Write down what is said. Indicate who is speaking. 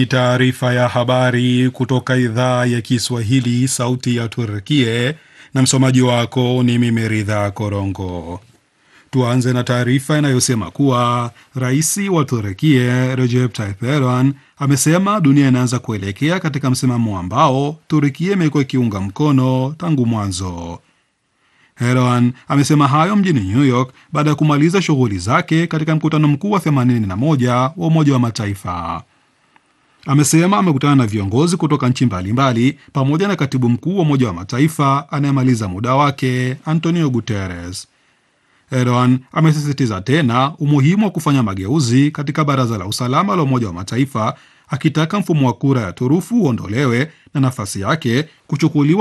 Speaker 1: Taarifa ya habari kutoka idhaa ya Kiswahili, sauti ya Turkie, na msomaji wako ni mimi Ridha Korongo. Tuanze na taarifa inayosema kuwa rais wa Turkie Recep Tayyip Erdogan amesema dunia inaanza kuelekea katika msimamo ambao Turkie imekuwa ikiunga mkono tangu mwanzo. Erdogan amesema hayo mjini New York baada ya kumaliza shughuli zake katika mkutano mkuu wa 81 wa Umoja wa Mataifa. Amesema amekutana na viongozi kutoka nchi mbalimbali pamoja na katibu mkuu wa Umoja wa Mataifa anayemaliza muda wake Antonio Guterres. Erdogan amesisitiza tena umuhimu wa kufanya mageuzi katika Baraza la Usalama la Umoja wa Mataifa, akitaka mfumo wa kura ya turufu uondolewe na nafasi yake kuchukuliwa